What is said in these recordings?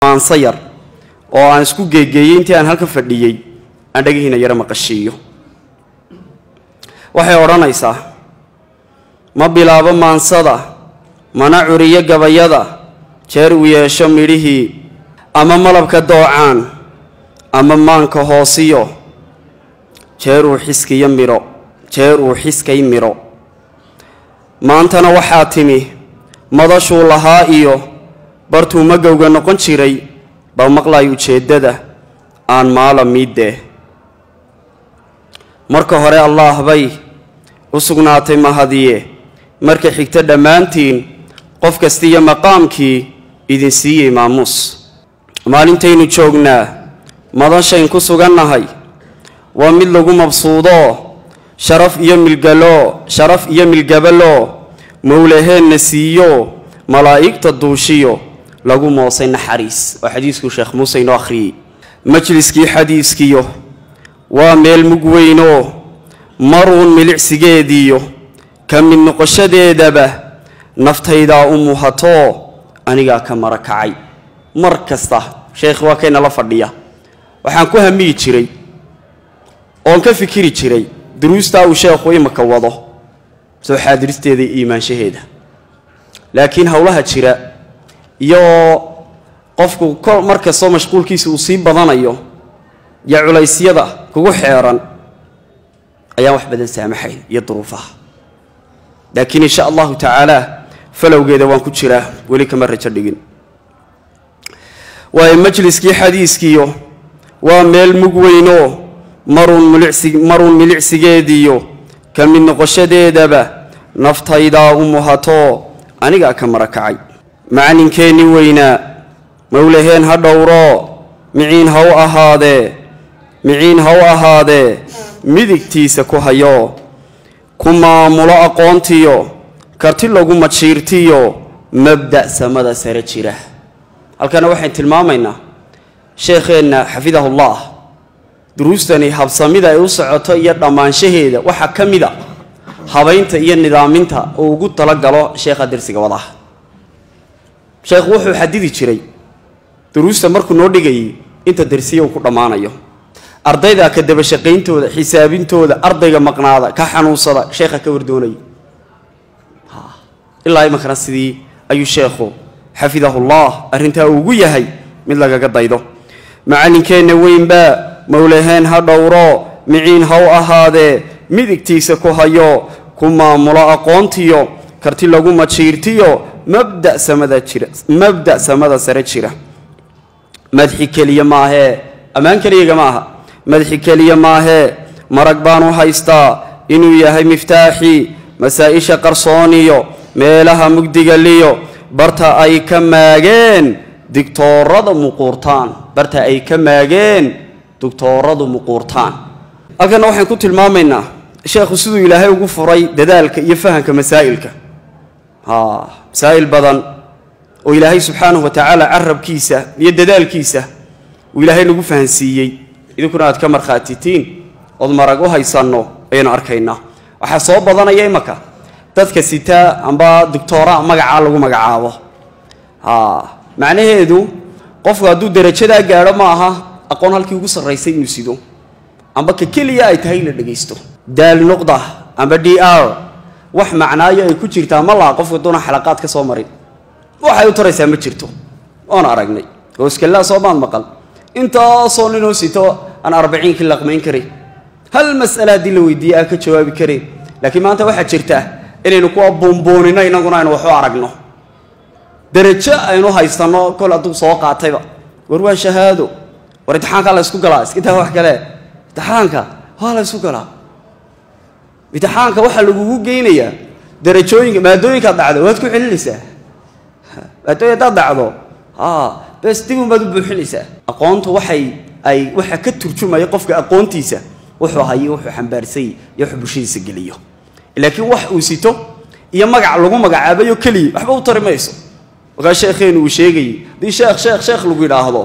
maanso yar oo aan isku geegeeyey intii aan halka fadhiyey aan dhagihiina yaro maqashiiyo waxay odhanaysaa ma bilaabo maansada mana curiyo gabayada jeer uu yeesho midhihii ama malabka doocaan ama maanka hoosiyo jeer uu xiskiyo midho jeer uu xiskay midho maantana waxaa timi madashuu lahaa iyo bartuu magowga noqon jiray baa maqlay ujeeddada aan maala miiddee marka hore allaah bay u sugnaatay mahadiye marka xigta dhammaantiin qof kastiiyo maqaamkii idin siiyey maamuus maalintaynu joognaa madashayn ku sugannahay waa mid lagu mabsuudoo sharaf iyo milgaloo sharaf iyo milgabaloo mowlaheenna siiyo malaa'igta duushiyo lagu moosay naxariis oo xadiiskuu sheekh muuse inoo akhriyey majliskii xadiiskiyo waa meel mug weynoo maruun milicsigeediiyo ka mid noqoshadeedaba naftaydaa u muhatoo anigaa ka mara kacay mar kasta sheekh waa kaynala fadhiya waxaan ku hamiyi jiray oon ka fikiri jiray duruustaa uu sheekhu imaka wado soo xaadiristeeda iyo iimaanshaheeda laakiin howlaha jira iyo qofku kol mar kastoo mashquulkiisa uu sii badanayo iyo culaysyada kugu xeeran ayaan wax badan saamaxayn iyo duruufaha laakiin insha allahu tacaala falowgeeda waan ku jiraa weli kama rajo dhigin waayo majliskii xadiiskiyo waa meel mug weynoo maruun milicsi maruun milicsigeediyo ka mid noqoshadeedaba naftaydaa u muhatoo anigaa ka mara kacay macalinkeenni weynaa mowlaheen ha dhowroo miciin ha u ahaadee miciin ha u ahaadee midigtiisa ku hayoo ku maamulo aqoontiyo karti lagu majiirtiyo mabda' samada sare jira halkana waxayn tilmaamaynaa sheekheenna xafidahullah duruustani habsamida ay u socoto iyo dhammaanshaheeda waxaa ka mid a habaynta iyo nidaaminta uu ugu talagalo sheekha dersiga wadaha sheekhu wuxuu xadidi jiray duruusta markuu noo dhigayay inta dersiya uu ku dhammaanayo ardayda ka dabashaqayntooda xisaabintooda ardayga maqnaada ka xanuunsada sheekha ka wardoonaya ilaa imankana sidii ayuu sheekhu xafidahullah arrintaa ugu yahay mid lagaga daydo macalinkeenna weynbaa mowlaheen ha dhowro miciin ha u ahaadee midigtiisa ku hayo ku maamulo aqoontiyo karti lagu majiirtiyo mabda samada jira mabda samada sare jira madxi keliya maahee ammaan keliyaga ma aha madxi keliya maahee marag baanu haystaa inuu yahay miftaaxii masaa-isha qarsooniyo meelaha mugdigaliyo barta ay ka maageen digtoorada muquurtaan barta ay ka maageen digtooradu muquurtaan halkana waxaan ku tilmaamaynaa sheekhu siduu ilaahay ugu furay dadaalka iyo fahamka masaa'ilka masaa'il badan oo ilaahay subxaanahu wa tacaala carabkiisa iyo dadaalkiisa uu ilaahay nagu fahansiiyey idinkuna aad ka markhaatitiin ood marag u haysanno ayaynu arkaynaa waxaa soo badanaya imaka dadka sitaa amba doctoora magacaa lagu magacaabo macnaheedu qofku hadduu darajadaa gaadho ma aha aqoon halkii ugu sarraysay inuu sido amba ka keliya ay tahay in la dhegaysto daal nuqda amba d r wax macnaayo ay ku jirtaa ma laha qofku haduuna xalaqaad ka soo marin waxay u taraysaa ma jirto oon aragnay hooskallaa soo maad maqal intaasoo ninoo sito aan arbaciinkii laqmayn karin hal mas'ale haddii la weydiiye aan ka jawaabi karin laakiin maanta waxaa jirta inaynu kuwa buunbuunino inaguna aynu waxu aragno darajo aynu haysanno kol hadduu soo qaatayba war waa shahaado war imtixaankaa la ysku galaa iskintaa wax kale imtixaanka waa la ysku galaa imtixaanka waxaa lagugu geynayaa darajooyinka maadooyinkaad dhacdo waad ku celinaysaa maadooyin haddaad dhacdo bes dib unbaad u buuxinaysaa aqoontu waxay ay waxa ka turjumaya qofka aqoontiisa wuxuu hayo wuxuu xambaarsay iyo wuxuu bulshadiisa geliyo laakiin wax uu sito iyo magac lagu magacaabayo keliya waxba u tari mayso markaa sheekheenu uu sheegayay haddii sheekh sheekh sheekh lagu yidhaahdo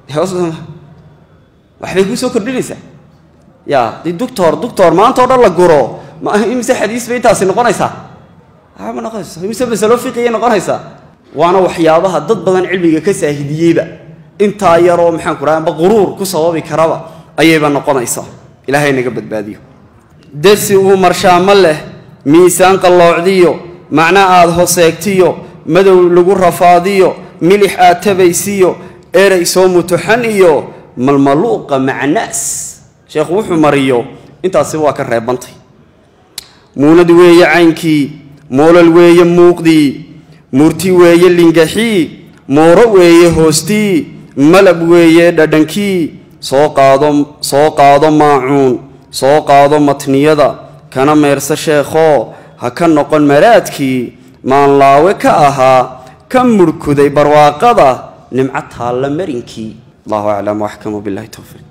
waxbay kuu soo kordhinaysaa ya haddii doctor doctor maanta o dhan la guro ma imise xadiis bay intaasi noqonaysaa ma noqonayso imise masalo fiqiyay noqonaysaa waana waxyaabaha dad badan cilmiga ka saahidiyeyba intaa yaroo maxaan ku raha amba quruur ku sababi karaba ayayba noqonaysaa ilaahay naga badbaadiyo dersi uu marshaamo leh miisaan qalloocdiyo macno aad hoseegtiyo madow lagu rafaadiyo milix aad tabaysiyo erey soo mutuxan iyo malmaluuqa macnaas sheekhu wuxuu mariyo intaasi waa ka reebantay muunad weeye caynkii moolol weeye muuqdii murti weeye lingaxii mooro weeye hoostii malab weeye dhadhankii soo qaado soo qaado maacuun soo qaado matniyada kana meersa sheekhoo ha ka noqon maraadkii maanlaawe ka ahaa ka murhkuday barwaaqada nimco taalla marinkii allahu aclam waxkamu billahi towfiiq